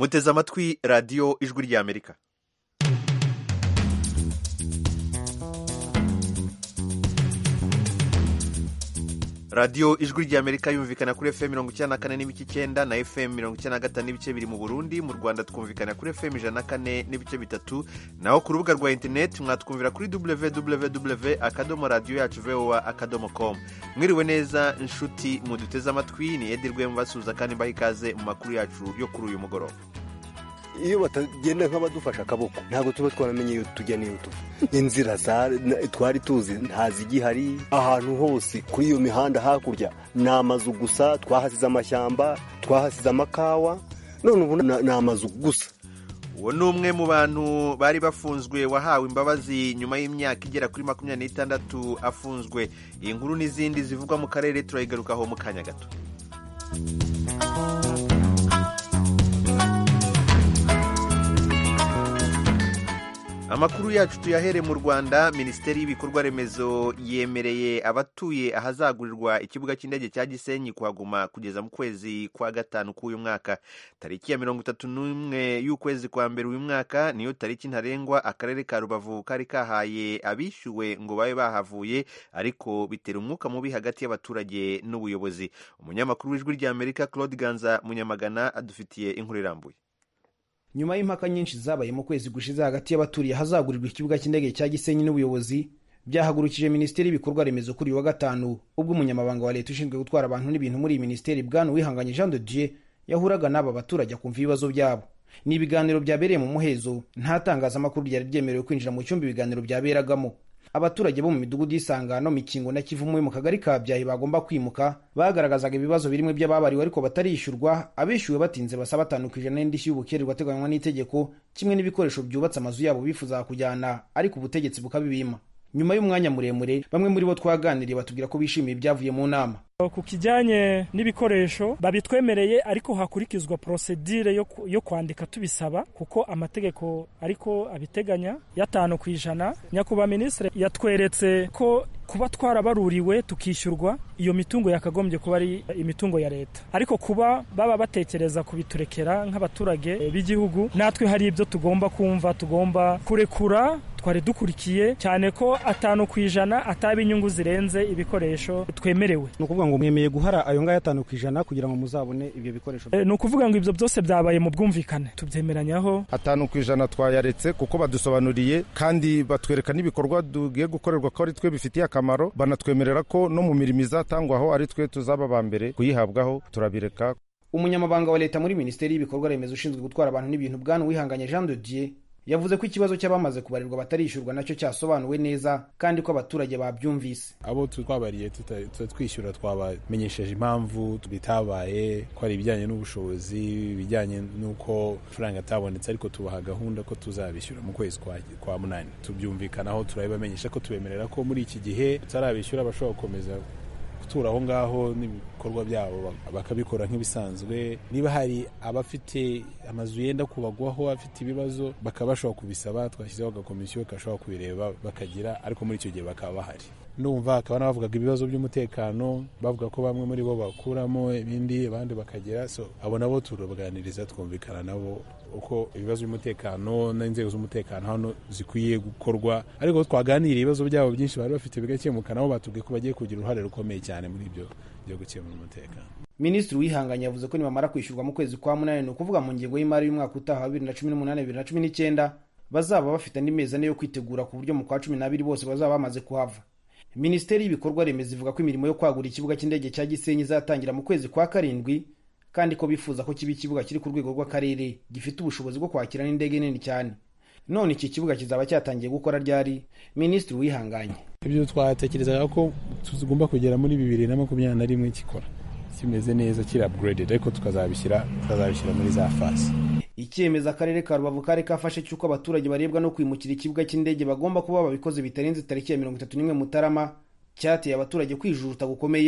muteze amatwi radiyo ijwi ry'amerika radiyo ijwi ry'amerika yumvikana kuri fm mirongo icyenda na kane n'ibice icyenda na fm mirongo icyenda na gatanu n'ibice biri mu burundi mu rwanda twumvikana kuri fm ijana na kane n'ibice bitatu naho ku rubuga rwa interineti mwatwumvira kuri www akadomo radiyo yacu voa akadomo com mwiriwe neza inshuti muduteze amatwi ni edirwe mubasuhuza kandi mbaha ikaze mu makuru yacu yo kuri uyu mugoroba iyo batagenda nk'abadufasha akaboko ntabwo tuba twaramenye iyo tujya n'iyo tuva inzira twari tuzi ntazigihari ahantu hose kuri iyo mihanda hakurya ni amazu gusa twahasize amashyamba twahasize amakawa none ubu ni amazu gusa uwo ni umwe mu bantu bari bafunzwe wahawe imbabazi nyuma y'imyaka igera kuri makumyabiri n'itandatu afunzwe iyi nkuru n'izindi zivugwa mu karere turayigarukaho mu kanya gato amakuru yacu tuyahere mu rwanda minisiteri y'ibikorwa remezo yemereye abatuye ahazagurirwa ikibuga cy'indege cya gisenyi kuhaguma kugeza mu kwezi kwa gatanu k'uyu mwaka tariki ya mirongo itatu n'umwe y'ukwezi kwa mbere uyu mwaka niyo tariki ntarengwa akarere ka rubavu kari kahaye abishyuwe ngo babe bahavuye ariko bitera umwuka mubi hagati y'abaturage n'ubuyobozi umunyamakuru w'ijwi ry'amerika claude ganza munyamagana adufitiye inkuru irambuye nyuma y'impaka nyinshi zabaye mu kwezi gushize hagati y'abaturiye ahazagurirwa ikibuga cy'indege cya gisenyi n'ubuyobozi byahagurukije minisiteri y'ibikorwa remezo kuri uyu wa gatanu ubwo umunyamabanga wa leta ushinzwe gutwara abantu n'ibintu muri iyi minisiteri bwana wihanganye jean de dieu yahuraga n'aba baturage akumva ibibazo byabo ni ibiganiro byabereye mu muhezo nta tangazamakuru ryari ryemerewe kwinjira mu cyumba ibiganiro byaberagamo abaturage bo mu midugudu y'isangano mikingo na kivumu mu kagari ka byahi bagomba kwimuka bagaragazaga ibibazo birimo by'ababariwe ariko batarishyurwa abishyuwe batinze basaba batanu ku ijana n'indishyi y'ubukererwa ateganywa n'itegeko kimwe n'ibikoresho byubatse amazu yabo bifuza kujyana ariko ubutegetsi bukabibima nyuma y'umwanya muremure bamwe muri bo twaganiriye batubwira ko bishimiye ibyavuye mu nama ku kijyanye n'ibikoresho babitwemereye ariko hakurikizwa porosedire yo kwandika tubisaba kuko amategeko ariko abiteganya y'atanu ku ijana nyakubahwa minisitiri yatweretse ko kuba twarabaruriwe tukishyurwa iyo mitungo yakagombye kuba ari imitungo ya leta ariko kuba baba batekereza kubiturekera nk'abaturage b'igihugu natwe hari ibyo tugomba kumva tugomba kurekura twari dukurikiye cyane ko atanu ku ijana ataba inyungu zirenze ibikoresho twemerewe ni ukuvuga ngo mwemeye guhara ayo ngayo atanu ku ijana kugira ngo muzabone ibyo bikoresho e, ni ukuvuga ngo ibyo byose byabaye mu bwumvikane tubyemeranyaho atanu ku ijana twayaretse kuko badusobanuriye kandi batwereka n'ibikorwa tugiye gukorerwa ko ari twe bifitiye akamaro banatwemerera ko no mu mirimo izatangwaho ari twe tuzaba ba mbere kuyihabwaho turabireka umunyamabanga wa leta muri minisiteri y'ibikorwa remezo ushinzwe gutwara abantu n'ibintu bwana wihanganye jean de dieu yavuze ko ikibazo cy'abamaze kubarirwa batarishyurwa nacyo cyasobanuwe neza kandi ko abaturage babyumvise abo twabariye twishyura twabamenyesheje impamvu bitabaye ko ari ibijyanye n'ubushobozi ibijyanye n'uko amafaranga atabonetse ariko tubaha gahunda ko tuzabishyura mu kwezi kwa munani tubyumvikanaho turabibamenyesha ko tubemerera ko muri iki gihe tutarabishyura bashobora gukomeza gutura aho ngaho n'ibikorwa byabo bakabikora nk'ibisanzwe niba hari abafite amazu yenda kubagwaho afite ibibazo bakaba bashobora kubisaba twashyizeho agakomisiyo gashobora kubireba bakagira ariko muri icyo gihe bakaba bahari numva hakaba n'abavugaga ibibazo by'umutekano bavuga ko bamwe muri bo bakuramo ibindi abandi bakagira so abo nabo turabaganiriza twumvikana nabo uko ibibazo by'umutekano n'inzego z'umutekano hano zikwiye gukorwa ariko twaganiriye ibibazo byabo byinshi bari bafite bigakemuka nabo batubwiye ko bagiye kugira uruhare rukomeye cyane muri ibyo byo gukemura umutekano minisitiri wihanganye yavuze ko nibamara kwishyurwa mu kwezi kwa munani ni ukuvuga mu ngengo y'imari y'umwaka utaha wa bibiri na cumi n'umunani bibiri na cumi n'icyenda bazaba bafite andi mezi ane yo kwitegura ku buryo mu kwa cumi n'abiri bose bazaba bamaze kuhava minisiteri y'ibikorwa remezo ivuga ko imirimo yo kwagura ikibuga cy'indege cya gisenyi izatangira mu kwezi kwa karindwi kandi ko bifuza ko kiba ikibuga kiri ku rwego rw'akarere gifite ubushobozi bwo kwakira n'indege nini cyane none iki kibuga kizaba cyatangiye gukora ryari minisitiri wihanganye ibyo twatekerezaga ko tugomba kugera muri bibiri na makumyabiri na rimwe gikora kimeze neza kiri upgraded ariko tukazabishyira tukazabishyira muri za fasi icyemezo akarere ka rubavu kari kafashe cy'uko abaturage barebwa no kwimukira ikibuga cy'indege bagomba kuba babikoze bitarenze tariki ya mirongo itatu n'imwe mutarama cyateye abaturage kwijujuta gukomeye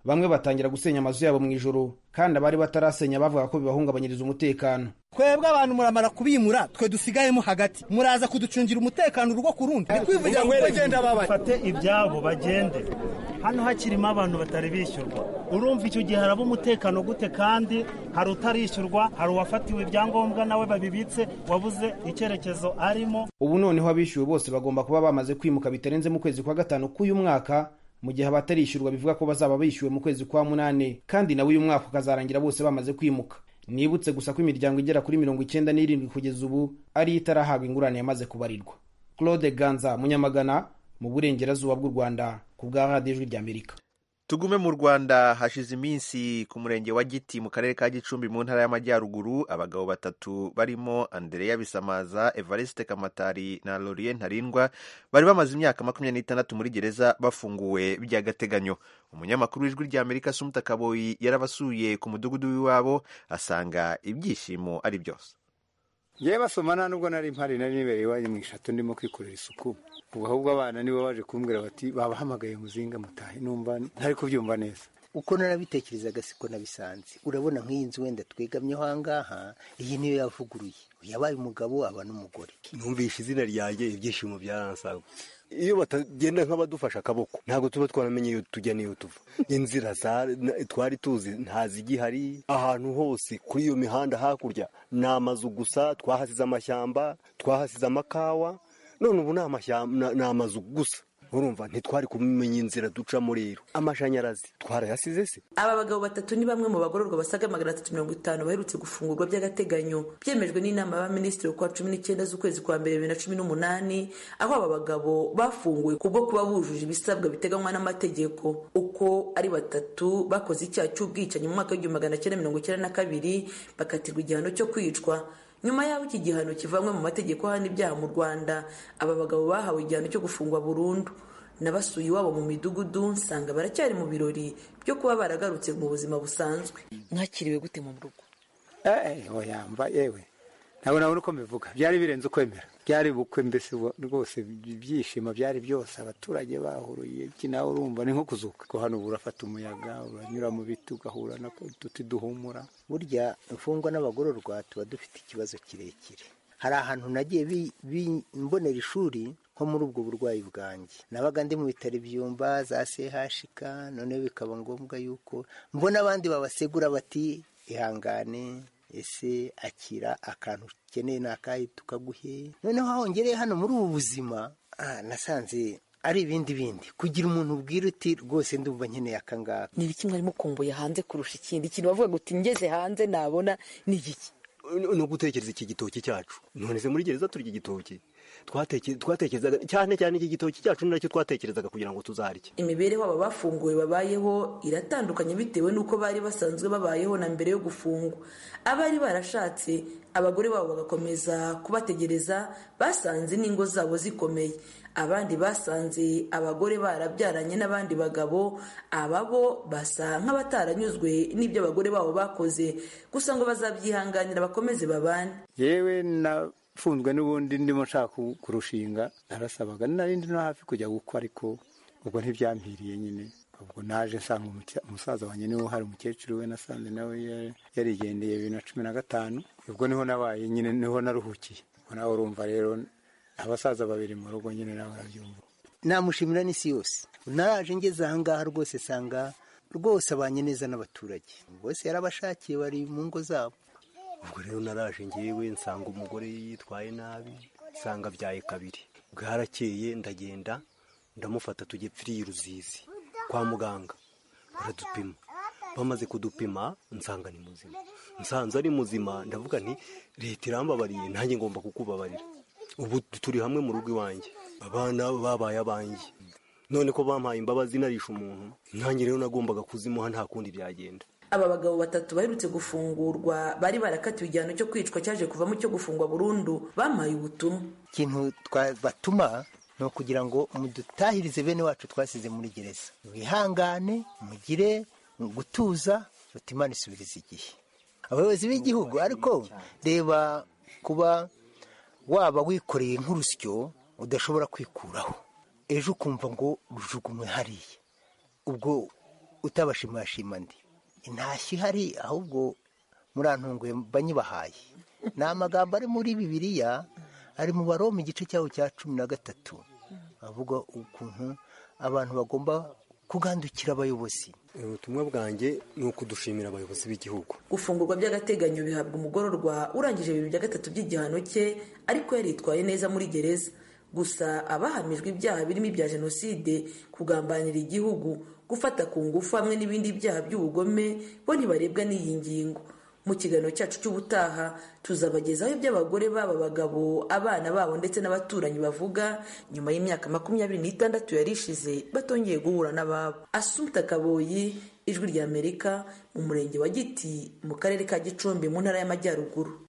bamwe batangira gusenya amazu yabo mu ijoro kandi abari batarasenya bavuga ko bibahungabanyiriza umutekano twebwe abantu muramara kubimura twe dusigayemo hagati muraza kuducungira umutekano urugo ku rundi kwivugira ngo bagenda bafate ibyabo bagende hano hakirimo abantu batari bishyurwa urumva icyo gihe haraba umutekano gute kandi hari utarishyurwa hari uwafatiwe ibyangombwa nawe babibitse wabuze icyerekezo arimo ubu noneho abishyuwe bose bagomba kuba bamaze kwimuka bitarenze mu kwezi kwa gatanu k'uyu mwaka mu gihe abatarishyurwa bivuga ko bazaba bishyuwe mu kwezi kwa munani kandi nawe uyu mwaka ukazarangira bose bamaze kwimuka nibutse gusa ko imiryango igera kuri mirongo icyenda n'irindwi kugeza ubu ariyo itarahabwa ingurane yamaze kubarirwa claude ganza munyamagana mu burengerazuba bw'u rwanda ku bwa radiyo ijwi ry'amerika tugume mu rwanda hashize iminsi ku murenge wa giti mu karere ka gicumbi mu ntara y'amajyaruguru abagabo batatu barimo andereya bisamaza evariste kamatari na lorien ntarindwa bari bamaze imyaka makumyabiri n'itandatu muri gereza bafunguwe by'agateganyo umunyamakuru w'ijwi ry'amerika sumuta kaboyi yarabasuye ku mudugudu w'iwabo asanga ibyishimo ari byose ngewe basoma nta nubwo nari mpari nari nibereye iwanjye mu ishatu ndimo kwikorera isuku ubu ahubwo abana nibo baje kumbwira bati babahamagaye muzinga mutahe numva ntari kubyumva neza uko narabitekerezaga siko nabisanze urabona nk'iyi nzu wenda twegamyeho ahangaha iyi niyo yavuguruye yabaye umugabo aba n'umugore numvishe izina ryanjye ibyishimo byaransagwa iyo batagenda nk'abadufasha akaboko ntabwo tuba twaramenye iyo tujya n'iyo tuva inzira twari tuzi ntazigihari ahantu hose kuri iyo mihanda hakurya ni amazu gusa twahasize amashyamba twahasize amakawa none ubu ni amazu gusa urumva ntitwari kumenya inzira ducamo rero amashanyarazi twarayasize se aba bagabo batatu ni bamwe mu bagororwa basaga magana atatu mirongo itanu baherutse gufungurwa by'agateganyo byemejwe n'inama y'abaminisitiri kwa cumi n'icyenda z'ukwezi kwa mbere bibiri na cumi n'umunani aho aba bagabo bafunguwe kubwo kuba bujuje ibisabwa biteganywa n'amategeko uko ari batatu bakoze icyaha cy'ubwicanyi mu mwaka w'igihumbi magana cyenda mirongo icyenda na kabiri bakatirwa igihano cyo kwicwa nyuma y'aho iki gihano kivanywe mu mategeko ahana ibyaha mu rwanda aba bagabo bahawe igihano cyo gufungwa burundu nabasuye iwabo mu midugudu nsanga baracyari mu birori byo kuba baragarutse mu buzima busanzwe mwakiriwe gute mu rugo yamba yewe ntabwo nabona uko mbivuga byari birenze ukwemera byari bukwe mbese rwose ibyishimo byari byose abaturage bahuruye iki nawe urumva ni nko kuzuka ko hano urafata umuyaga uranyura mu biti ugahura n'uduti duhumura burya imfungwa n'abagororwa tuba dufite ikibazo kirekire hari ahantu nagiye mbonera ishuri nko muri ubwo burwayi bwanjye nabaga ndi mu bitaro ibyumba za sehashika noneho bikaba ngombwa yuko mbona abandi babasegura bati ihangane ese akira akantu ukeneye ni akahe tukaguhe noneho hahongereye hano muri ubu buzima nasanze ari ibindi bindi kugira umuntu ubwira uti rwose ndumva nkeneye akangaka ni ibiki mwari mukumbuye hanze kurusha ikindi ikintu bavuga ngo uti ngeze hanze nabona ni igiki no gutekereza iki gitoki cyacu none se muri gereza turya igitoki twatekerezaga cyane cyane iki gitoki cyacu ni nacyo twatekerezaga kugira ngo tuzarye imibereho aba bafunguwe babayeho iratandukanye bitewe n'uko bari basanzwe babayeho na mbere yo gufungwa abari barashatse abagore babo bagakomeza kubategereza basanze n'ingo zabo zikomeye abandi basanze abagore barabyaranye n'abandi bagabo ababo basa nk'abataranyuzwe n'ibyo abagore babo bakoze gusa ngo bazabyihanganira bakomeze babane yewe nafunzwe n'ubundi ndimo nshaka kurushinga narasabaga narindi no hafi kujya gukwa ariko ubwo ntibyampiriye nyine ubwo naje nsanga umusaza wanjye niwe hari umukecuru we nasanze nawe yarigendeye bibiri na cumi na gatanu ubwo niho nabaye nyine niho naruhukiye nawe urumva rero abasaza babiri mu rugo nyine nawe arabyumva namushimira n'isi yose naraje ngeze ahangaha rwose sanga rwose abanye neza n'abaturage bose yarabashakiye bari mu ngo zabo ubwo rero naraje ngewe nsanga umugore yitwaye nabi nsanga abyaye kabiri bwarakeye ndagenda ndamufata tujye pfiriye ruzizi kwa muganga baradupima bamaze kudupima nsanga ni muzima nsanze ari muzima ndavuga nti leta irambabariye nanjye ngomba kukubabarira ubu turi hamwe mu rugo iwanjye abana babaye abanjye none ko bampaye imbabazi narisha umuntu nanjye rero nagombaga kuzimuha nta kundi byagenda aba bagabo batatu baherutse gufungurwa bari barakatiwe igihano cyo kwicwa cyaje kuvamo cyo gufungwa burundu bampaye ubutumwa ikintu batuma ni ukugira ngo mudutahirize bene wacu twasize muri gereza wihangane mugire gutuza Imana isubiriza igihe abayobozi b'igihugu ariko reba kuba waba wikoreye nk'urusyo udashobora kwikuraho ejo ukumva ngo rujugunywe hariya ubwo utabashimashima ndi intashyo ihari ahubwo murantunguye banyibahaye ni amagambo ari muri bibiliya ari mu baroma igice cyaho cya cumi na gatatu avuga ukuntu abantu bagomba kugandukira abayobozi ubutumwa bwanjye ni ukudushimira abayobozi b'igihugu gufungurwa by'agateganyo bihabwa umugororwa urangije bibiri bya gatatu by'igihano cye ariko yaritwaye neza muri gereza gusa abahamijwe ibyaha birimo ibya jenoside kugambanira igihugu gufata ku ngufu hamwe n'ibindi byaha by'ubugome bo ntibarebwa n'iyi ngingo mu kiganiro cyacu cy'ubutaha tuzabagezaho ibyo abagore baba abagabo abana babo ndetse n'abaturanyi bavuga nyuma y'imyaka makumyabiri n'itandatu yari ishize batongeye guhura n'ababo asumta kaboyi ijwi ry'amerika mu murenge wa giti mu karere ka gicumbi mu ntara y'amajyaruguru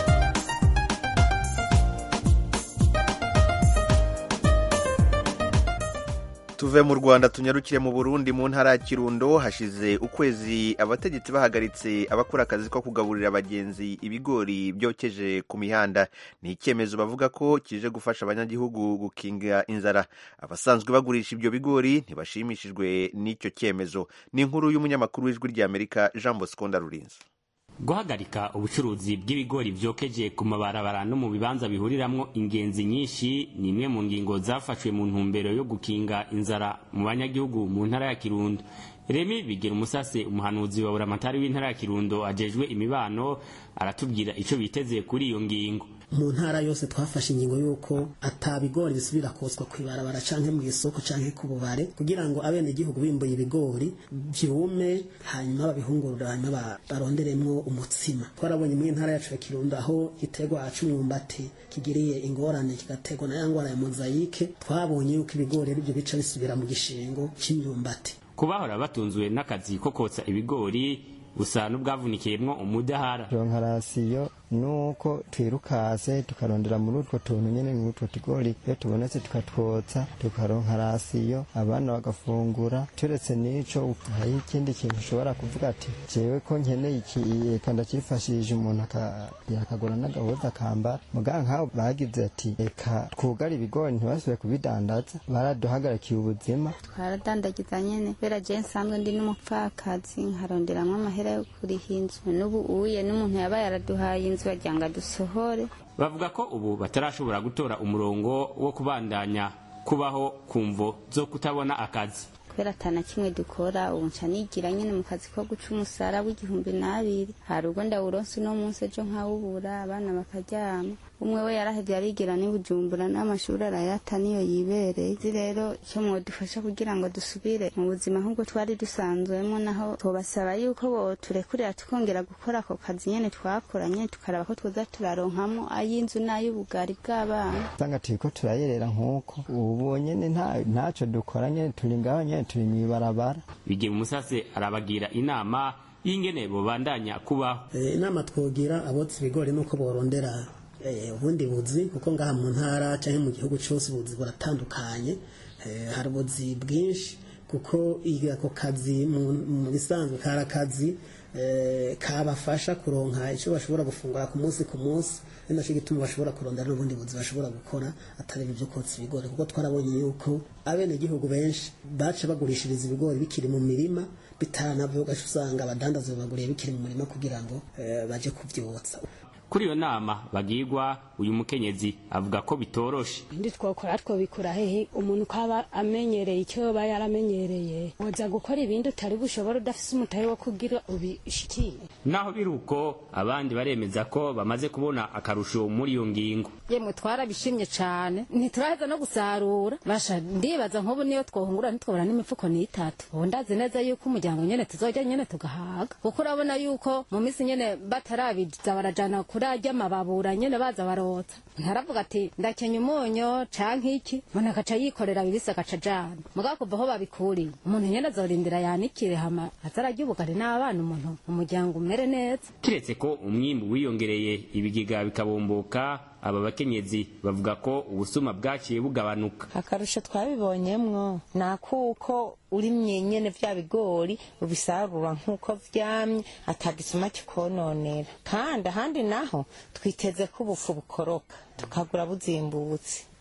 tuve mu rwanda tunyarukire mu burundi mu ntara ya kirundo hashize ukwezi abategetsi bahagaritse abakora akazi ko kugaburira abagenzi ibigori byokeje ku mihanda ni icyemezo bavuga ko kije gufasha abanyagihugu gukinga inzara abasanzwe bagurisha ibyo bigori ntibashimishijwe n'icyo cyemezo ni inkuru y'umunyamakuru w'ijwi ry'amerika jean bosco ndarurinze guhagarika ubucuruzi bw'ibigori byokeje ku mabarabara no mu bibanza bihuriramwo ingenzi nyinshi ni imwe mu ngingo zafashwe mu ntumbero yo gukinga inzara mu banyagihugu mu ntara ya kirundo remi bigira umusase umuhanuzi wa buramatari w'intara ya kirundo ajejwe imibano aratubwira icyo biteze kuri iyo ngingo mu ntara yose twafashe ingingo y'uko atabigori bisubira kotswa ku ibarabara canke mu isoko canke ku bubare kugira ngo abenegihugu bimbuye ibigori vyume hanyuma babihungurura hanyuma baronderemwo umutsima twarabonye mu ntara yacu ya kirundo aho igiterwa c'umwumbati kigiriye ingorane kigaterwa na ya ngwara ya mozayike twabonye yuko ibigori arivyo bica bisubira mu gishingo c'imyumbati kubahora batunzwe n'akazi ko kotsa ibigori busa n'ubwavunikiyemwo umudahara ronka rasiyo nuko twirukase tukarondera muri utwo tuntu nyene muri utwo tugori iyo tubonetse tukatwotsa tukaronka rasiyo abana bagafungura turetse n'ico hari ikindi kintu ushobora kuvuga ati jewe ko nkeneye iki eka ndacifashije umuntu yakagura n'agahuza akambara muga nk'aho bagize ati reka twugare ibigori ntibasubire kubidandaza baraduhagarikiye ubuzima twaradandagiza nyene kubera je nsanzwe ndi n'umupfakazi nkaronderamwo amahera yo kuriha inzu n'ubu uye n'umuntu yaba yaraduhaye inzu bagira ngo adusohore bavuga ko ubu batarashobora gutora umurongo wo kubandanya kubaho ku mvo zo kutabona akazi kubera atana kimwe dukora ubu nca nigira nyine mu kazi ko guca umusara w'igihumbi n'abiri hari ubwo ndawuronse uno munsi ejo nkawubura abana bakaryama umwe we yarahevye arigira n'ibujumbura n'amashuri arayata niyo yibereye izi rero icyo mwodufasha kugira ngo dusubire mu buzima nk'ubwo twari dusanzwemo naho tubasaba yuko boturekurira tukongera gukora ako kazi nyene twakoranye tukaraba ko twoza turaronkamo ay'inzu n'ay'ubugari bw'abana usanga turiko turayerera nk'uko ubu nyene ntaco dukora nyene turi ngaho nyene turi mw'ibarabara bigira umusase arabagira inama y'ingene bobandanya kubaho inama twogira abotsa ibigori nuko borondera ubundi buzi kuko ngaha mu ntara cyangwa mu gihugu cyose ubuzi buratandukanye hari ubuzi bwinshi kuko ako kazi mu bisanzwe kari akazi kabafasha kuronka icyo bashobora gufungura ku munsi ku munsi ni nacyo gituma bashobora kurondera n'ubundi buzi bashobora gukora atari ibyo kotsa ibigori kuko twarabonye yuko abenegihugu benshi baca bagurishiriza ibigori bikiri mu mirima bitanavuga usanga abadandaza babaguriye bikiri mu murima kugira ngo baje kubyotsa kuri iyo nama bagirwa uyu mukenyezi avuga ko bitoroshe ndi twokora twobikura hehe umuntu ukaba amenyereye icyo yoba yaramenyereye woza gukora ibindi utari bushobora udafise umutahe wo kugira ubishikiye naho biri uko abandi baremeza ko bamaze kubona akarusho muri iyo ngingo yemwe twarabishimye cane ntituraheza no gusarura basha ndibaza nk'ubu niyo twohungura ntitwobora n'imifuko n'itatu ubu ndazi neza yuko umuryango nyene tuzojya nyene tugahaga kuko urabona yuko mu minsi nyene batarabiza barajana kuri arya mababura nyene baza barotsa ntaravuga ati ndakenya umunyo canke iki umuntu agaca yikorera bibisi agaca ajana mugabo kuva aho babikuriye umuntu nyene azorindira yanikire hama azararya ubugari n'abana umuntu umuryango umere neza kiretse ko umwimbu wiyongereye ibigega bikabomboka aba bakenyezi bavuga ko ubusuma bwaciye bugabanuka akarusho twabibonyemwo ni akuko urimye nyene vya bigori ubisarura nk'uko vyamye atagisuma kikononera kandi ahandi naho twiteze ko ubufu bukoroka tukagura buzimbutse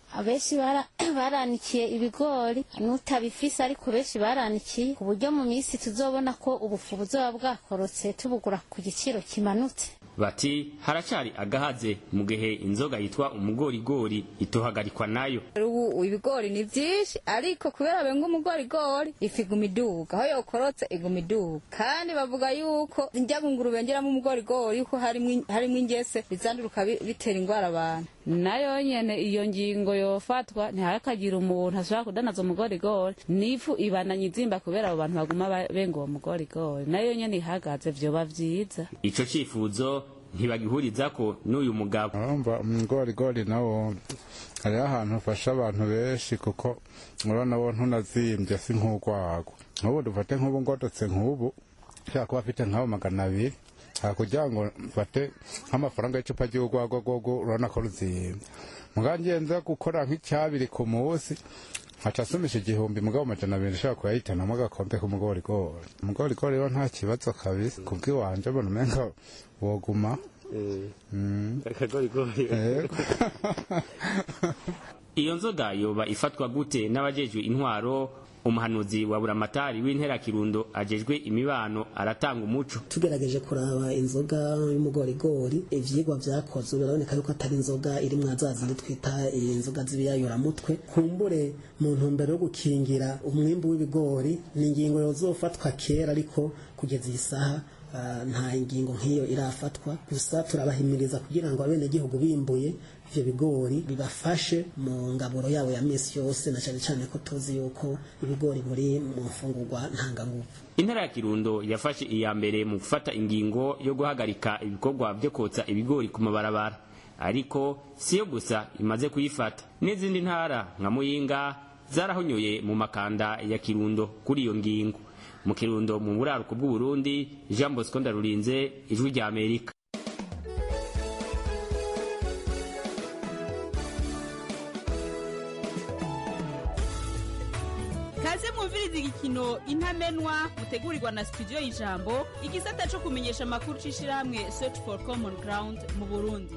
abenshi bara- baranikiye ibigori n'utabifise ariko benshi baranikiye ku buryo mu minsi tuzobona ko ubufu buzoba bwakorotse tubugura ku giciro kimanutse bati haracari agahaze mu gihe inzoga yitwa umugorigori itohagarikwa nayo ubu ibigori ni byinshi ariko kubera benga umugorigori ifu iguma iduga aho yokorotse iguma iduga kandi bavuga yuko njya ngunguru bengeramo umugorigori yuko harimwo harimwo ingese bizanduruka bi- bitera indwara abantu nayo nyene iyo ngingo yofatwa ntihakagira umuntu ashobora kudanaza umugorigori n'ifu ibananye izimba kubera abo bantu baguma ba- benga uwo mugorigori nayo nyene ihagaze vyoba vyiza ico cifuzo ntibagihurizako n'uyu mugabo urumva umugorigori nawo hariho ahantu ufasha abantu benshi kuko urabona wo ntunazimbye si nk'urwagwa nk'ubu dufate nk'ubu ngodotse nk'ubu ushobora kuba afite nk'abo magana abiri aha kugira ngo mfate nk'amafaranga y'icupa ry'urwagwa rwogo urabona ko ruzimbye mugabo ngenza gukora nk'icyabiri ku munsi nkaca asumisha igihumbi mugabo amajana abiri ushobora kuyahitanamo agakombe k'umugorigori umugorigori rero nta kibazo kabisa kubw'iwanje mbona umenga woguma Mm. Yego. iyo nzoga yoba ifatwa gute n'abajejwe intwaro umuhanuzi wa buramatari w'intera kirundo ajejwe imibano aratanga umuco tugerageje kuraba inzoga y'umugorigori ivyigwa vyakozwe biraboneka yuko atari inzoga iri mwa za zindi twita inzoga z'ibiyayuramutwe kumbure mu ntumbero yo gukingira umwimbu w'ibigori ni ingingo yozofatwa kera ariko kugeza iyi saha ah, nta ingingo nk'iyo irafatwa gusa turabahimiriza kugira ngo abenegihugu bimbuye ivyo bigori bibafashe mu ngaburo yabo ya misi yose na cane cane ko tuzi yuko ibigori buri mu mfungurwa ntanganguvu intara ya kirundo yafashe iya mbere mu gufata ingingo yo guhagarika ibikorwa byo kotsa ibigori ku mabarabara ariko siyo gusa imaze kuyifata n'izindi ntara nka muyinga zarahonyoye mu makanda ya kirundo kuri iyo ngingo mu kirundo mu buraruko bw'uburundi jean bosco ndarurinze ijwi rya amerika kaze mwumviriza igikino intamenwa mutegurirwa na studio y'ijambo igisata cyo kumenyesha amakuru c'ishirahamwe search for common ground mu burundi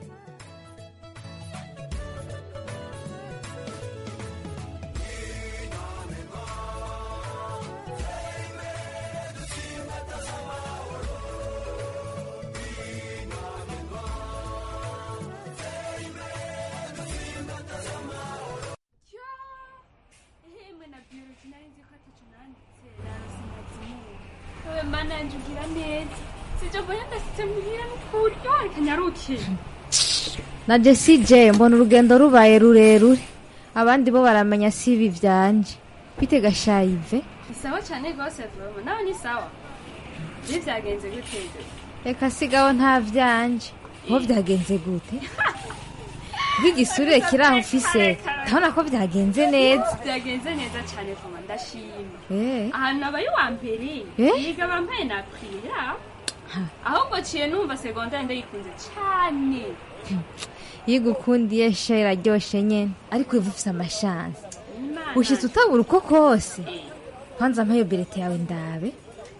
Hemwe na biology nari nzi ko ataco nanditse narose ndazimuwe wewe mana yanje ugira neza sije mbona ndasitse muhira n'ukuri yo reka nyaruke na Jessie J mbona urugendo rubaye rurerure abandi bo baramenya si ibi vyanje bite gashayive ni sawa cane rwose vuba nawe ni sawa ibi vyagenze gute reka sigaho nta vyanje aho vyagenze gute bw'igisurire kiri aho ufise ndabona ko vyagenze neza vyagenze neza cane vuba ndashima Eh. ahantu abaye uwa mbere Eh? yiga bambaye nakwira ahubwo ciye numva segondari ndayikunze cane yiga ukundiye sha iraryoshe nyene ariko iva ufise amashansi Imana. ushitse utabura uko kose kwanza mpayo berete yawe ndabe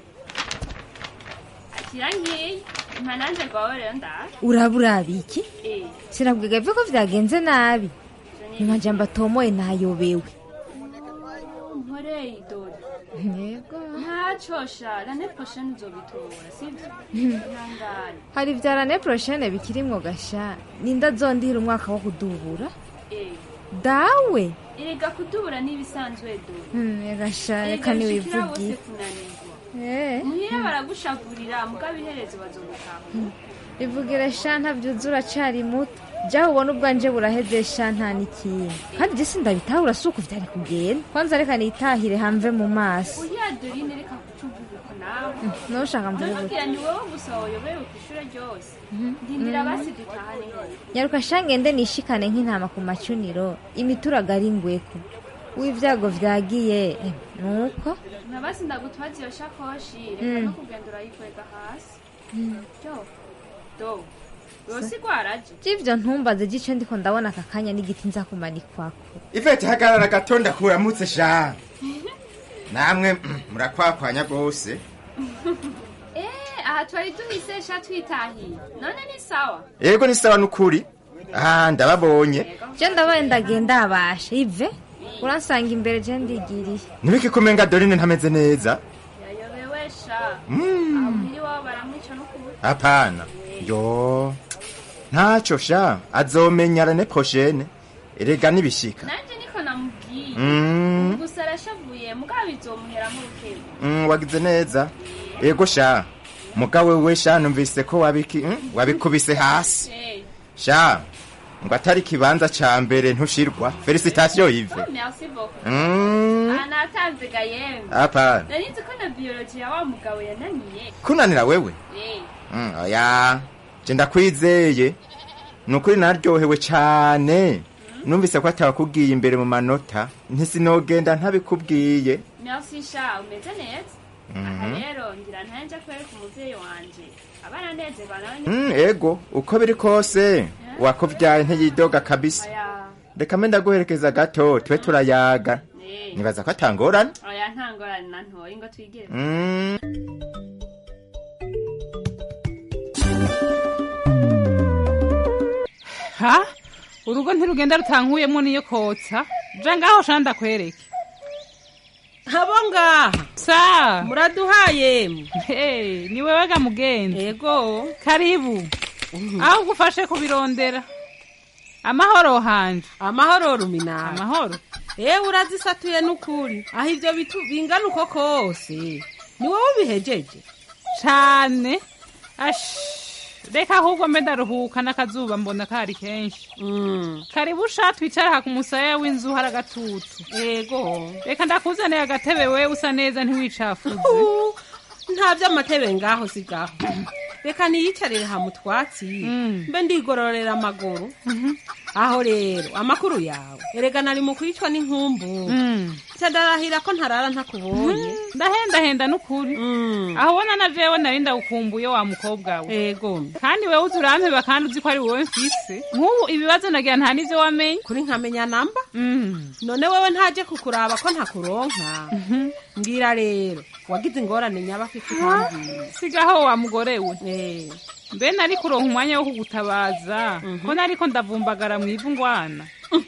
akira nkeya mpa nanje rwawe rero ndaje uraba uraba iki Eh. sinabwiga byo ko vyagenze nabi mu majambo atomoye nayobewe nkoreye idori yego ntaco sha rane prochaine uzobitora sivyo Hmm. ihangane hari vya rane prochaine bikirimwo gasha ninda zondihira umwaka wo kudubura Eh. dawe erega kudubura n'ibisanzwe dore Hmm, gasha Erega reka bishikira niwivugiye bose kunanirwa Eh. muhira baragushavurira mugabo iherezo bazogutaha ivugire sha ntavyuzura cari muto jaho ubona ubwanje buraheze sha nta n'ikindi kandi je sindabitahura si uko vyari kugenda kwanza reka nitahire hamve mu maso uya dorine reka kucuvuga uko nawe noshaka mvuge gute nababwira ni wowe gusa wayobewe kw'ishure ryose ndindira basi dutahane hose nyaruka sha ngende nishikane nk'intama ku macuniro imituraga ari ngweko w'ivyago vyagiye eh, nuko na basi ndagutwaza iyo shakoshi Mm. reka no kugenda urayikwega hasi jo do yose igwaraje j'ivyo ntumbaze gice ndiko ndabona aka kanya n'igiti nza kumanikwako ivete hagarara gato ndakuramutse sha namwe mm, murakwakwanya rwose eh aha twari duhise sha twitahiye none ni sawa yego ni sawa n'ukuri ah ndababonye je ndabaye ndagenda abasha ive uransanga imbere je ndigiriye nibiki kumenga dorine ntameze neza yayobewe sha Mm. aho muri wabo baramwica no kubuta hapana yo ntacyo sha azomenya rene prochaine erega nibishika nanje niko namubwiye Mm. gusa arashavuye mugabo bizomuheramo urukebo Mm, wagize neza ego sha mugawe we sha numvise ko wabiki mm, wabikubise hasi Eh. sha ngo atari kibanza ca mbere ntushirwa felicitation ive Oh, merci beaucoup Mm. Ah, natanze ga yemwe Hapana. nari nzi ko na biology ya wa mugabo yananiye kunanira wewe Eh. Mm, oya je ndakwizeye ni ukuri naryohewe cane numvise ko atabakubwiye imbere mu manota ntisinogenda ntabikubwiye merci sha umeze neza aha Mhm. rero ngira ntanje kwereka umuvyeyi wanje abana nezerwa nawe ni Mm, ego uko biri kose wakuvyaye ntiyidoga kabisa oya reka mbe ndaguherekeza gato tube turayaga Eh. nibaza ko atangorane oya nta ngorane na ntoyi ngo twigire Mm. ha urugo ntirugenda rutankuyemo niyo kotsa ja ngaho sha ndakwereke habo ngaha sa muraduhaye ni wewe ga mugenzi yego karibu aho ugufashe kubirondera amahoro hanje amahoro ruminara amahoro ewe urazisatuye n'ukuri aho ibyo bitu bingana uko kose ni wowe ubihejeje cane ash reka ahubwo mbe ndaruhuka n'akazuba mbona kari kenshi karibu sha twicara aha ku musaya w'inzu hari agatutu yego reka ndakuzanira agatebe we usa neza ntiwicafuze nta by'amatebe ngaho si gaho reka niyicarire ha mu twatsi mbe ndigororera amaguru aho rero amakuru yawe erega nari mu kwicwa n'inkumbu ndarahira ko ntarara ntakubonye ndahendahenda n'ukuri aho ubona na jewe nari ndawukumbuye wa mukobwa we yego kandi wewe uzi urampeba kandi uzi ko ari wowe mfise nk'ubu ibibazo nagira nta n'ivyo wamenye kuri nkamenya namba none wewe ntaje kukuraba ko ntakuronka mbwira rero wagize ingorane nyabafite utambwiye sigaho wa mugore we mbe nari kuronka umwanya wo kugutabaza ko nariko ndavumbagara mw'ivu ngwana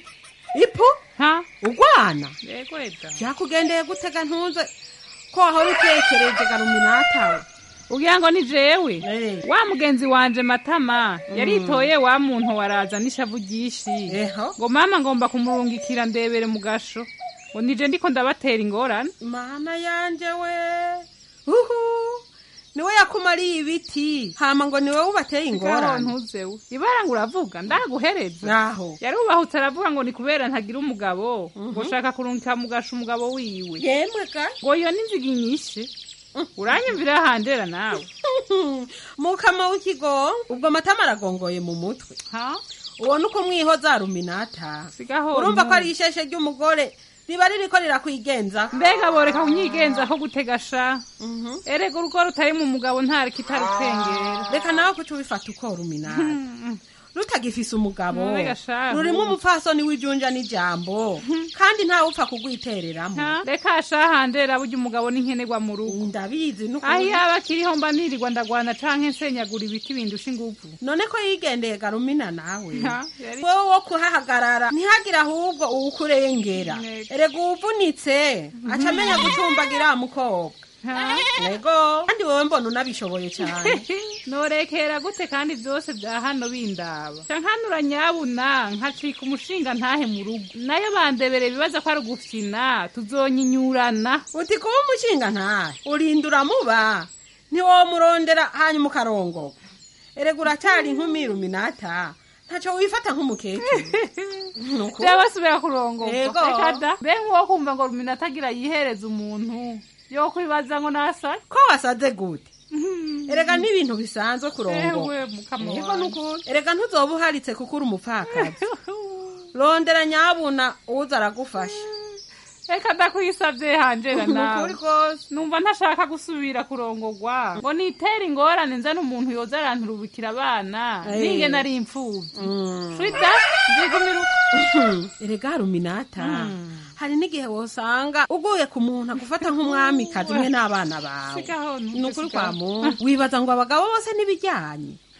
ipu ha ugwana yego eda byakugendeye gutega ntuze ko wahora utekereje garuminatawe ugira ngo ni jewe wa mugenzi wanje matama yaritoye wa muntu waraza n'ishavu ryinshi ngo mama ngomba kumurungikira ndebere mu gasho ngo nije ndiko ndabatera ingorane mana yanje we uhu niwe yakumariye ibiti hama ngo niwe ubateye ingorane ntuzewe ibara ngo uravuga ndaguhereza naho yarubahutse aravuga ngo ni kubera ntagira umugabo ngo shaka kurungika mu gasho umugabo wiwe yemwe ga ngo iyo n'inziga inyishe uranyumvira handera nawe mukama w'ikigongo ubwo matama aragongoye mu mutwe ubona uko mwihoza ruminata sigaho urumva ko ari isheshe ry'umugore riba ririko rirakwigenza mbega boreka kunyigenza ko gutega sha erega urugo rutari mu mugabo ntareka itarutengera reka nawe kuca ubifata uko ruminata rutagifise umugabo Mbega shahu. rurimo umupfasoni w'ijunja n'ijambo kandi ntawe upfa kugwitereramo reka shahandera burya umugabo n'inkenerwa mu rugo ndabizi n'ukuri. aho yaba akiriho mba nirirwa ndagwana canke nsenyagura ibiti bindusha inguvu none ko yigendeye garumina nawe Ha, yari- wowe wo kuhahagarara ntihagire ahubwo uwukurengera erega uwuvunitse aca amenya gucumbagira mukobwa nego kandi wowe mbona unabishoboye cyane norekera gute kandi byose bya hano bindaba ca nkanura nyabuna nkacika umushinga ntahe mu rugo nayo bandebere bibaza ko ari ugufyina tuzonyinyurana uti kuba umushinga ntahe urinda uramuba ntiwomurondera hanyuma ukarongoka erega uracyari inkumi ruminata ntacyo wifata nk'umukecuru Nuko- byabasubira kurongorwa Yego. reka da mbe nk'uwo kumva ngo rumina atagira yihereza umuntu yo kwibaza ngo nasa ko wasaze gute erega n'ibintu bisanzwe kurongo Ewe, mukama Yego wanje. nukuri. erega ntuzoba uharitse kuko uri umupfakazi rondera nyabuna uza aragufasha reka ndakwisavye hanjera Ni nawe ukuri kose. numva ntashaka gusubira kurongorwa ngo nitere ingorane nzane umuntu yoza aranturubikira abana Eh. ninge nari imfuvyi shwita nzigumira erega ruminata hari n'igihe wosanga uguye ku muntu agufata nk'umwamikazi umwe n'abana bawe Sigaho, ni ukuri sigaho. kwa muntu wibaza ngo abagabo bose n'ibijyanye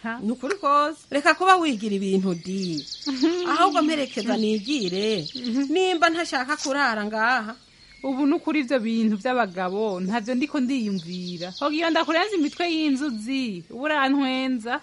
ni ukuri kose reka kuba wigira ibintu di ahubwo mperekeza nigire nimba ntashaka kurara ngaha ubu ni ukuri ibyo bintu by'abagabo ntabyo ndiko ndiyumvira hogiyo ndakurenza imitwe y'inzuzi ubu urantwenza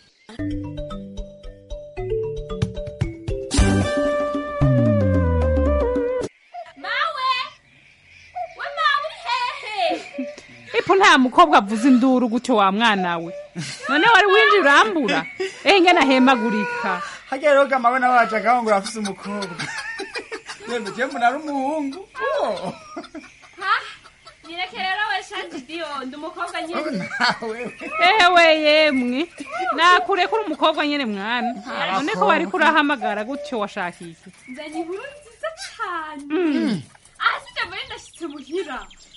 mawe we mawe uri hehe ipo nta mukobwa avuza induru gutyo wa mwana we none wari winjira urambura ehe ngena ahemagurika hajya rero gamawe nawe wajagaho ngo urafise umukobwa yemwe je mbona ari umuhungu Oh. ha nyereke rero we shandidiyo ndi umukobwa nyine ewe yemwe nakure kuri umukobwa nyene mwana none ko wari kurahamagara gutyo washaka iki nzanye inkuru nziza cane Mm. aha sijya mbere ndashitse muhira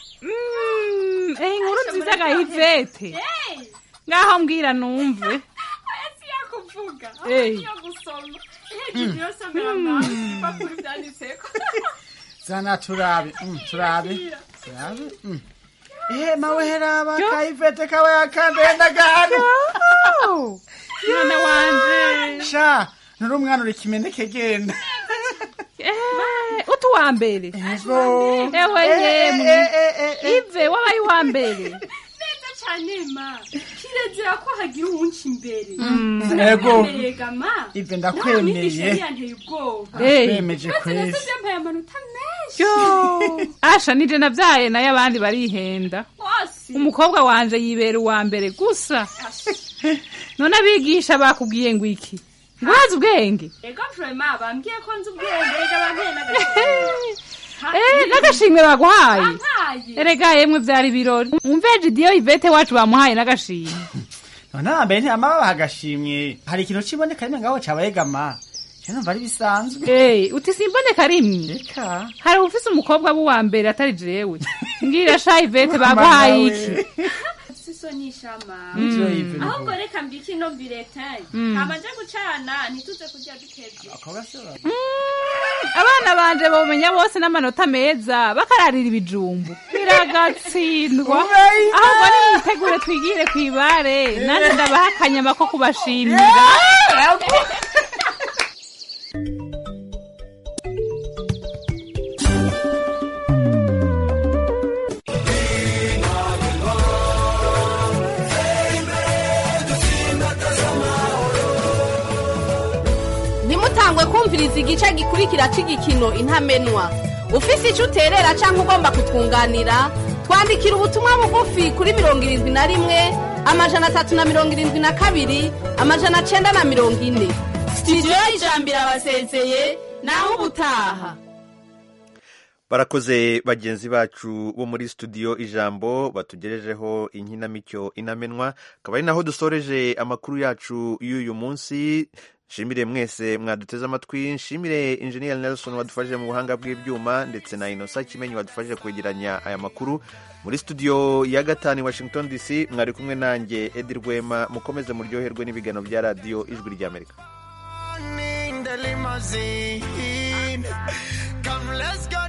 Mm, ehe inkuru nziza gahivete Eh, ngaho mbwira numve aya si yo kuvuga Eh. si yo gusoma hejuru yo somera mawe ibipapuro vyanditseko zana turabe mm, turabe turabe mm. ehe mawe heraba kayivete kawe yakandenda gahano mwana wanje sha nuri umwana uri kimeneke genda Eh, utu wa mbere Ego. ewe Eh, yemwe eh, eh, eh, eh. ive wabaye uwa mbere neza cane ma kirezera ko hagira uwunca imbere Mm. Ego. gama Ive ndakwemeye. yanteye ubwoba Eh. Bemeje kwezi. nasize yambaye amanota menshi yo asha nije navyaye nayo abandi barihenda hose umukobwa wanje yibera uwa mbere gusa none abigisha bakubwiye ngo iki ngo uhaze ubwenge ego vrema bambwiye ko nzi ubwenge ega banteye n'agashimwe Eh, n'agashimwe baguhaye Bampaye. erega yemwe vyari ibirori umve jidiyo ivete wacu bamuhaye n'agashimwe none hambere ntiyama babaha agashimwe hari ikintu kiboneka rimwe ngaho cabaye gama je numva ari bisanzwe Eh, uti simboneka rimwe hari ufise umukobwa w'uwa mbere atari jewe mbwira sha ivete baguhaye iki siso nishama Mm. Ivyo Yves ni ahubwo reka mbike ino biretin Mm. hama nje gucana ntituze kurya dukevye abana banje bomenya bose n'amanota meza bakararira ibijumbu biragatsindwa ahubwo niyitegure twigire kw'ibare nanjye ndabaha akanyama ko kubashimira ntimutangwe kumviriza igice gikurikira cy'igikino intamenwa ufise icyo uterera cyangwa ugomba kutwunganira twandikira ubutumwa bugufi kuri mirongo irindwi na rimwe amajana atatu na mirongo irindwi na kabiri amajana cyenda na mirongo ine sitidiyo y'ijambo irabasezeye nawe ubutaha barakoze bagenzi bacu bo muri studio ijambo batugejejeho inkinamico inamenwa akaba ari naho dusoreje amakuru yacu y'uyu munsi nshimire mwese mwaduteze amatwi nshimire injeniyeri nelson wadufashije mu buhanga bw'ibyuma ndetse na inosa kimenyi wadufashije kwegeranya aya makuru muri studio ya gatanu i washington dc mwari kumwe nanjye edi rwema mukomeze muryoherwe n'ibiganiro bya radiyo ijwi ry'amerika in the limousine. Come, let's go